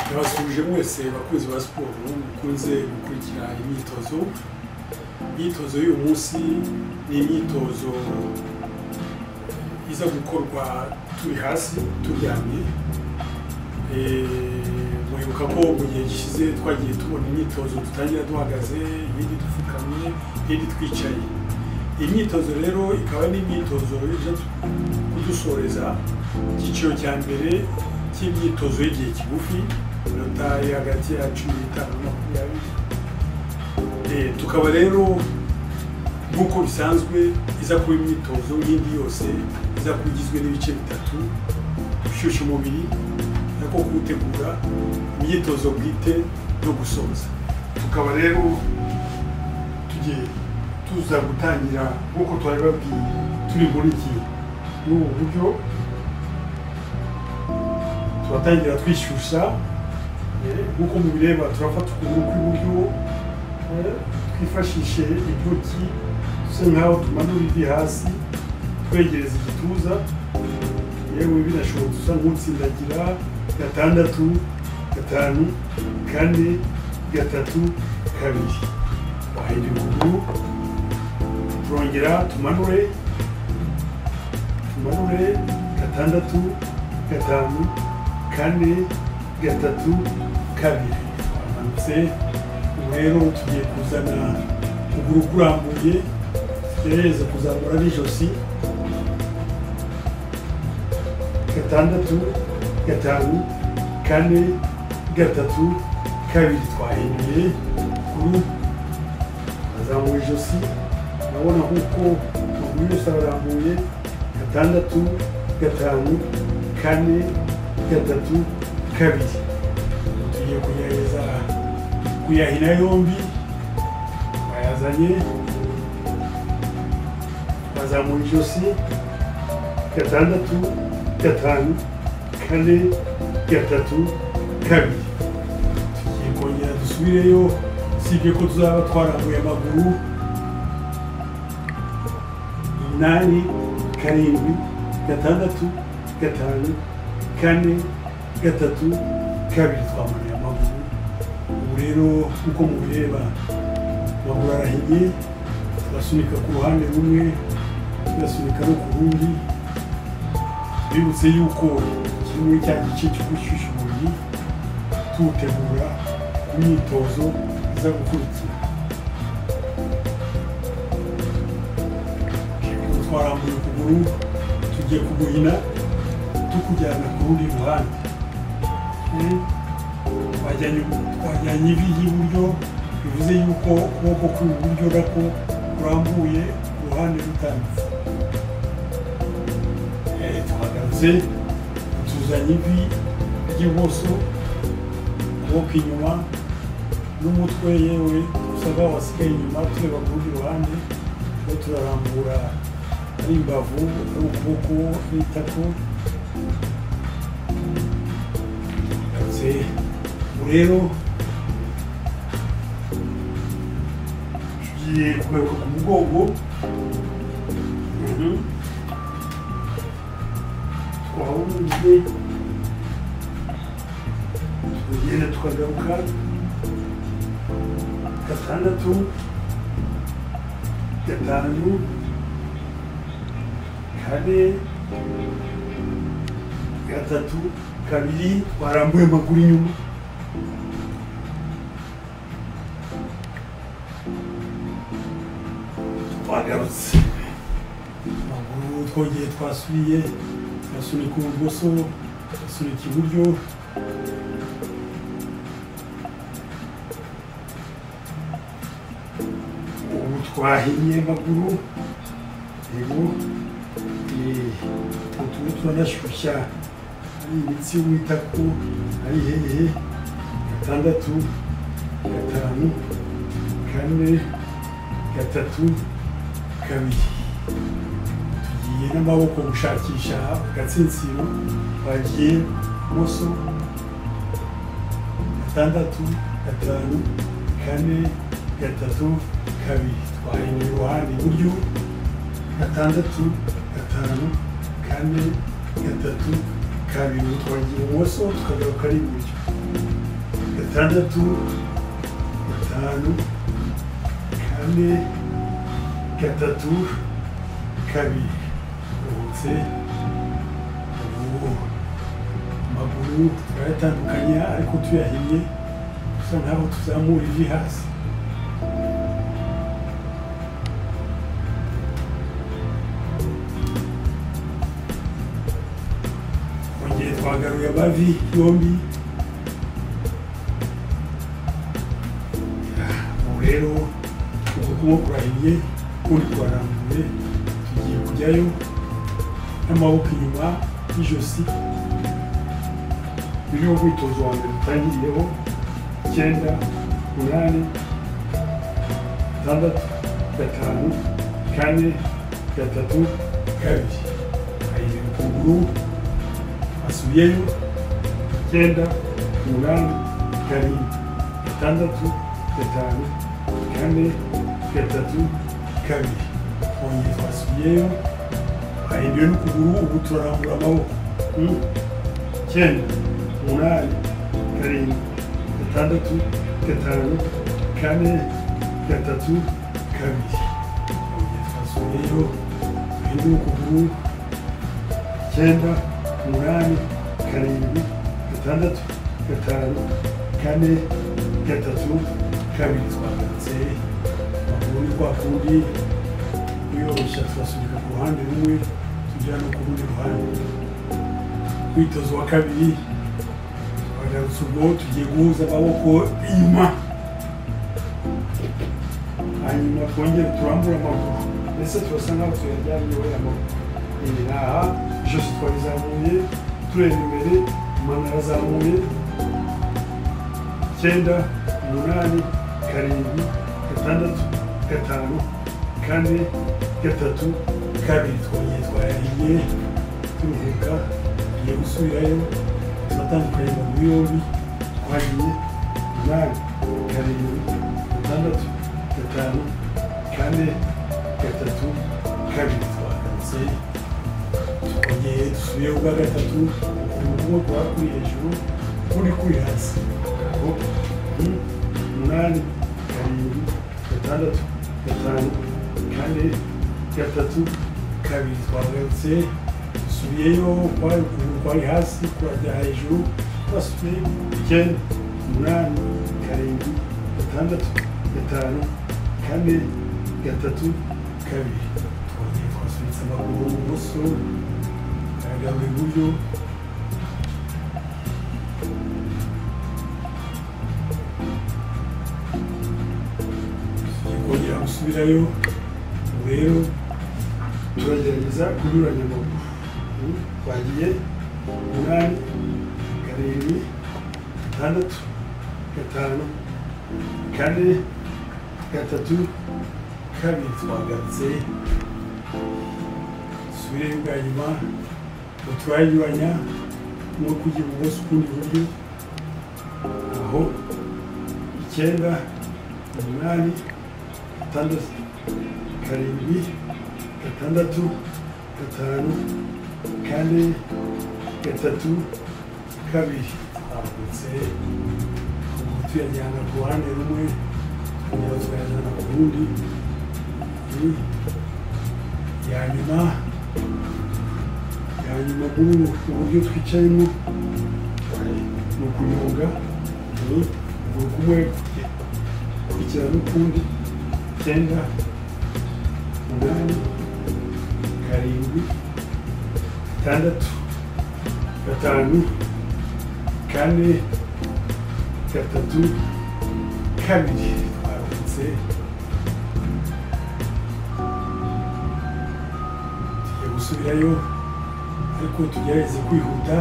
turabasuhuje mwese bakunzi ba siporo mukunze gukurikira imyitozo imyitozo y'uyu munsi ni imyitozo iza gukorwa turi hasi turyamye muribuka ko mu gihe gishize twagiye tubona imyitozo tutangira duhagaze iyindi dupfukamye iyindi twicaye iyi myitozo rero ikaba ari imyitozo ije kudusoreza icyiciro cya mbere cy'imyitozo y'igihe kigufi inota iri hagati ya cumi n'itanu na makumyabiri tukaba rero nk'uko bisanzwe iza kuba imyitozo nk'indi yose iza kuba igizwe n'ibice bitatu gushyushya umubiri nako kuwutegura imyitozo bwite no gusoza tukaba rero tugiye tuza gutangira nk'uko twari babwiye turi muri iki n'ubu buryo turatangira twishyushya nk'uko mubireba turafata ukuguru kw'iburyo twifashishe intoki dusa nk'aho tumanura ivi hasi twegereza igituza yewe binashoboka usa nk'utsindagira gatandatu gatanu kane gatatu kabiri wahindura ukuguru turongera tumanure tumanure gatandatu gatanu kane gatatu kabiri twamanutse ubu rero tugiye kuzana ukuguru kurambuye tugerageze kuzamura n'ijosi gatandatu gatanu kane gatatu kabiri twahinduye ukuguru twazamuye ijosi urabona nk'uko ukuguru yose ararambuye gatandatu gatanu kane gatatu kabiri tugiye kugerageza kuyahina yombi bayazanye bazamuye ijosi gatandatu gatanu kane gatatu kabiri tugiye kongera dusubireyo usibye ko tuzaba twarambuye amaguru umunani karindwi gatandatu gatanu kane gatatu kabiri twamuye amaguru ubu rero nk'uko mubireba amaguru arahinnye turasunika ku ruhande rumwe tugasunika no ku rundi twibutse yuko kimwe cya gice cyo gushyushya umubiri tuwutegura ku myitozo iza gukurikira twarambuye ukuguru tugiye kuguhina tukujyana ku rundi ruhande twajyanye ivi ry'iburyo bivuze yuko ukuboko kw'iburyo nako kurambuye uruhande rutambitse tuhagaze tuzanye ivi ry'ibumoso ukuboko inyuma n'umutwe yewe usa nkaho wasigaye inyuma tureba ku rundi ruhande tuba turarambura ari imbavu ari ukuboko ari itako ubu rero tugiye kugaruka ku mugongo twawubuze tugenda tukagaruka gatandatu gatanu kane gatatu kabiri warambuye amaguru inyuma twagarutse amaguru twongeye twasubiye turasunika ibumoso turasunika iburyo ubu twahinnye amaguru yego ubu turimo turanashyushya ari imitsi witako ari hehe gatandatu gatanu kane gatatu kabiri tugiye n'amaboko gushakisha agatsinsino bagiye ibumoso gatandatu gatanu kane gatatu kabiri twahinnye iruhande iburyo gatandatu gatanu kane gatatu kabiri twagiye ibumoso tukagaruka ari iburyo gatandatu gatanu kane gatatu kabiri ruhutse ubu amaguru turayatandukanya ariko tuyahinnye gusa ntabwo tuzamura ivi hasi gihe twagaruye amavi yombi ubu rero uku kuboko kurahinnye ukundi kurarambuye tugiye kujyayo n'amaboko inyuma y'ijosi uyu ni wo mwitozo wa mbere dutangiriyeho icyenda umunani gatandatu gatanu kane gatatu kabiri ahinga ukuguru asubiyeyo icyenda umunani karindwi gatandatu gatanu kane gatatu kabiri twongeye twasubiyeyo ahinduye n'ukuguru ubu turarambura amaboko Mm. icyenda umunani karindwi gatandatu gatanu kane gatatu kabiri twongeye twasubiyeyo ahindura ukuguru icyenda umunani karindwi gatandatu gatanu kane gatatu kabiri twagarutse amaguru ni kwa kundi uyoroshya turasubira ku ruhande rumwe tujya no ku rundi ruhande mwitozo wa kabiri twagarutse ubwo tugiye guhuza amaboko inyuma hanyuma twongere turambure amaguru mbese turasa nk'aho tuyajyanye wera amaguru iyi ni aha ijosi twarizamuye tureba imbere amano arazamuye icyenda umunani karindwi gatandatu gatanu kane gatatu kabiri twongeye twayariye turuhuka tugiye gusubirayo turatandukanye mu muri yombi twagiye umunani karindwi gatandatu gatanu kane gatatu kabiri twagarutse twongeye dusubiye ubwa gatatu ukuguru kuba kuri hejuru ukundi kuri hasi aho ni umunani karindwi gatandatu gatanu kane gatatu kabiri twagarutse dusubiyeyo kwari ukuguru kwari hasi kurajya hejuru twasubiye icyenda umunani karindwi gatandatu gatanu kane gatatu kabiri twongeye twasubitse amaguru ibumoso agaba iburyo kongera gusubirayo ubu rero turagerageza kunyuranya amaguru Mm, twagiye umunani karindwi gatandatu gatanu kane gatatu kabiri twagarutse dusubire bwa nyuma ngo turayibanya no kujya ibumoso ukundi iburyo aho icyenda umunani gatandatu karindwi gatandatu gatanu kane gatatu kabiri twambutse ubu tuyajyana ku ruhande rumwe tukongera tukayajyana ku rundi Mm. ya nyuma ya nyuma muri ubu buryo twicayemo ni ukunyonga ni ukuguru kumwe gukurikira n'ukundi icyenda umunani karindwi gatandatu gatanu kane gatatu kabiri twaruhutse tugiye gusubirayo ariko tugerageze kwihuta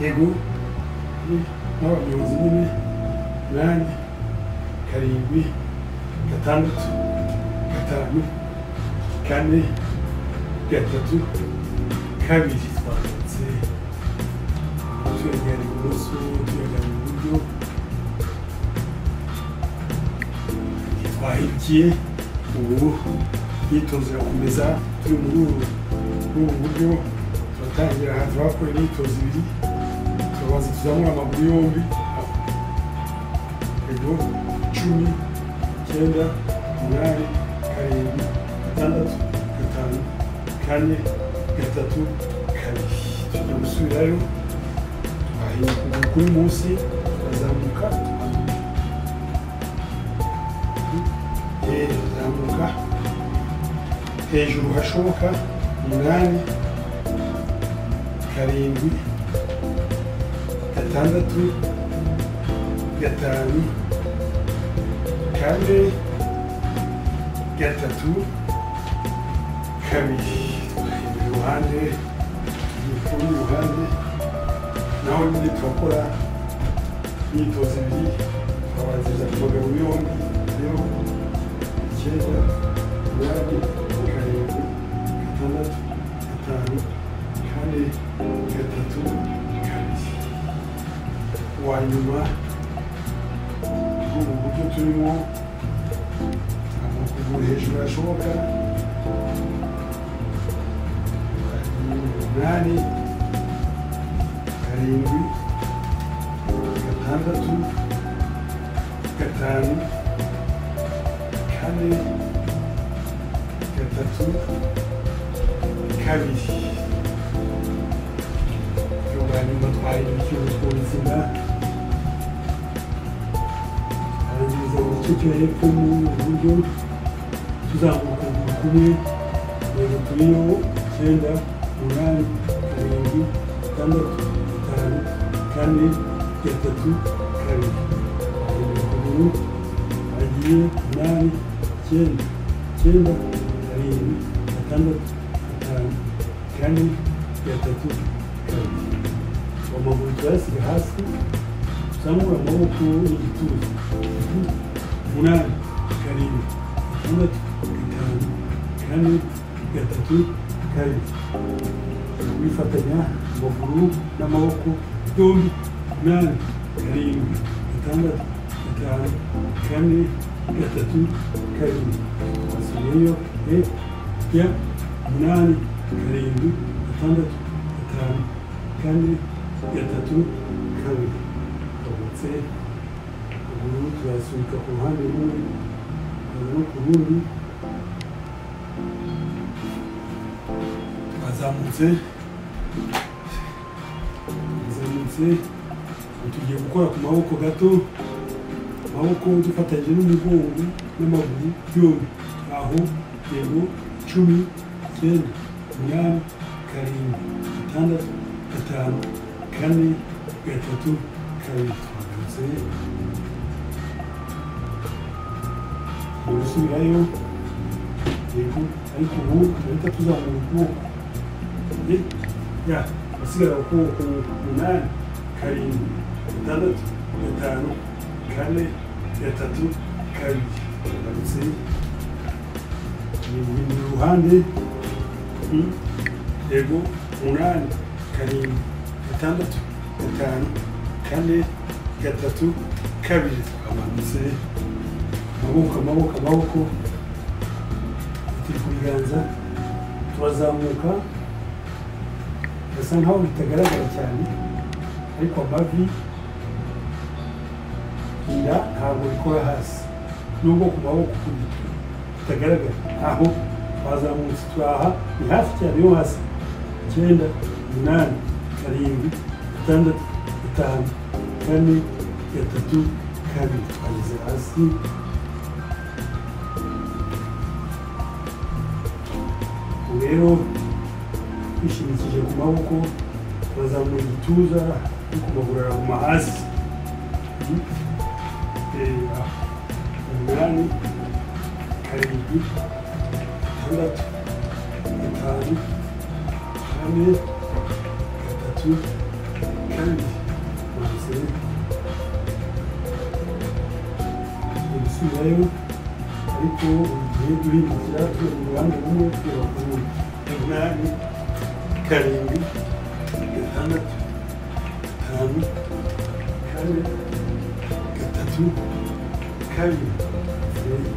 yego ni nk'abanyonzi nyine umunani karindwi gatandatu gatanu kane gatatu kabiri twanditse tuyajyana ibumoso tuyajyana iburyo twahikiye ubu imyitozo irakomeza turi muri ubu muri ubu buryo turatangira aha turahakorera imyitozo ibiri turabanza tuzamura amaguru yombi akarego cumi icyenda umunani karindwi gatandatu gatanu kane gatatu kabiri tujya gusubirayo twahinduka kuri munsi turazamuka turazamuka hejuru hashoboka umunani karindwi gatandatu gatanu kane gatatu kabiri twahindura iruhande tugiye ku rundi ruhande naho nyine turakora imyitozo ibiri twabanziriza ku bagabo yombi rero icyenda umunani karindwi gatandatu gatanu kane gatatu kabiri uwa nyuma ubu buryo turimo amaguru hejuru yashoboka umunani karindwi gatandatu gatanu kane gatatu kabiri ubwa nyuma twahindura ikintu tw'ubuzima arangiza igice cyo hepfo n'uburyo tuzamuka mu kumwe rero turiho icyenda umunani karindwi gatandatu gatanu kane gatatu kabiri amaguru agiye umunani icyenda icyenda karindwi gatandatu gatanu kane gatatu kabiri amaguru turayasiga hasi tuzamura amaboko n'igituza umunani karindwi gatandatu gatanu kane gatatu kabiri wifatanya amaguru n'amaboko yombi umunani karindwi gatandatu gatanu kane gatatu kabiri wasubiyeyo e ya umunani karindwi gatandatu gatanu kane gatatu kabiri tugometse ubururu turasunika ku ruhande rumwe hanyuma ku rundi twazamutse twazamutse ubu tugiye gukora ku maboko gato amaboko dufatanyije n'umugongo n'amaguru yombi aho yego icumi icyenda umunani karindwi gatandatu gatanu kane gatatu kabiri twahagaze tugiye gusubirayo yego ariko ubu turahita tuzamura ukuboko Eh, ya hasigara ukuboko umunani karindwi gatandatu gatanu kane gatatu kabiri tugarutse guhindura uruhande Mm. yego umunani karindwi gatandatu gatanu kane gatatu kabiri twamanutse amaboko amaboko amaboko turi ku biganza turazamuka birasa nkaho bitagaragara cyane ariko amavi inda ntabwo bikora hasi nubwo ku maboko ku gitwe bitagaragara aho twazamutse turaha ni hafi cyane yo hasi icyenda umunani karindwi gatandatu gatanu kane gatatu kabiri twageze hasi ubu rero twishimikije ku maboko turazamura igituza no ku maguru araguma hasi Eh, ah, umunani karindwi gatandatu gatanu kane gatatu kandi maze ibisubirayo ariko igihe duhindukira turi mu ruhande rumwe tureba ku rundi umunani karindwi gatandatu gatanu kane gatatu kabiri zeru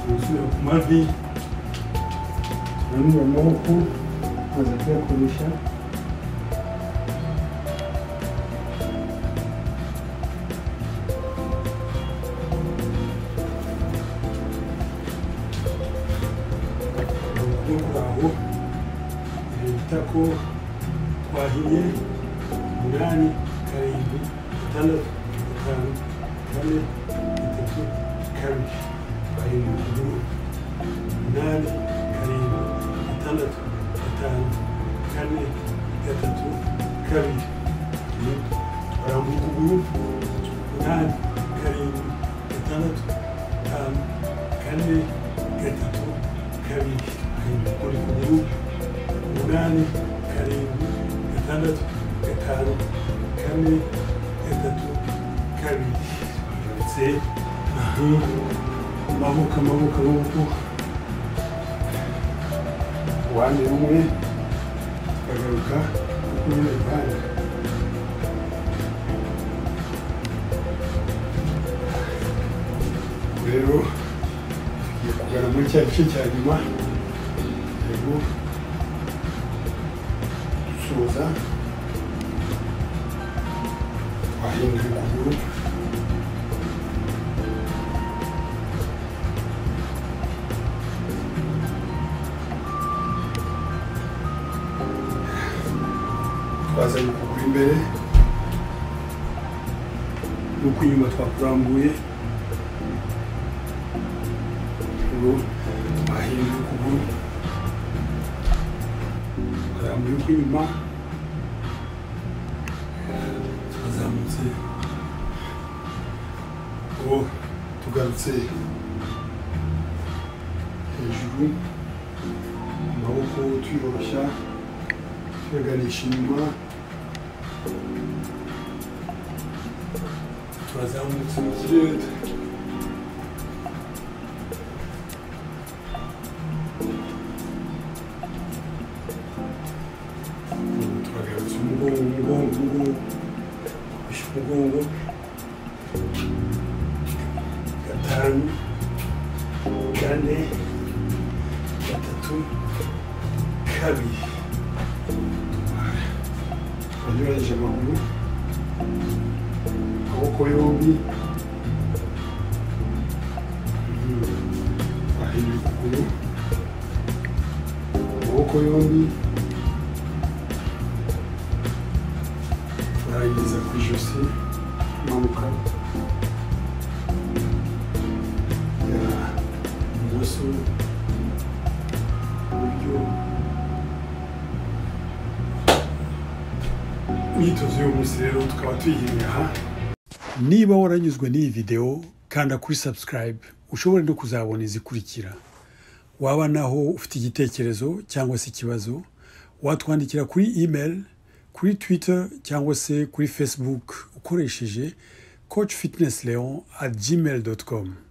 gusubira ku mavi nanura amaboko tumaze kuyakoresha bakuru bawe bita ko twahiye umunani karindwi gatandatu gatanu kane gatatu kabiri barindwi rimwe umunani karindwi gatandatu gatanu kane gatatu kabiri barambura ukuguru umunani karindwi gatandatu gatanu kane gatatu kabiri barindwi uri kuguru umunani karindwi gatandatu gatanu kane gatatu kabiri barambitse amaboko amaboko amaboko uruhande rumwe tukagaruka kuri runo ruhande rero tugiye kugana muri cya gice cya nyuma yego dusoza twahinduye ukuguru twazanye ukuguru imbere nuko inyuma twakurambuye ubu twahinduye ukuguru twarambuye ukw'inyuma twazamutse ubu tugarutse hejuru amaboko tuyoroshya tuyaganisha inyuma twazamutse mu kirere turagarutse umugongo umugongo umugongo ufashe umugongo gatanu kane gatatu kabiri twanyuranyije amaguru amaboko yombi twahinduye ukuguru amaboko yombi turayigeza ku ijosi imanuka ya ibumoso iburyo imyitozo y'umunsi rero tukaba tuyihinga aha niba waranyuzwe n'iyi videwo kanda kuri subscribe ushobore no kuzabona izikurikira waba naho ufite igitekerezo cyangwa se ikibazo watwandikira kuri email kuri twitter cyangwa se kuri facebook ukoresheje coach fitness leon at gmail com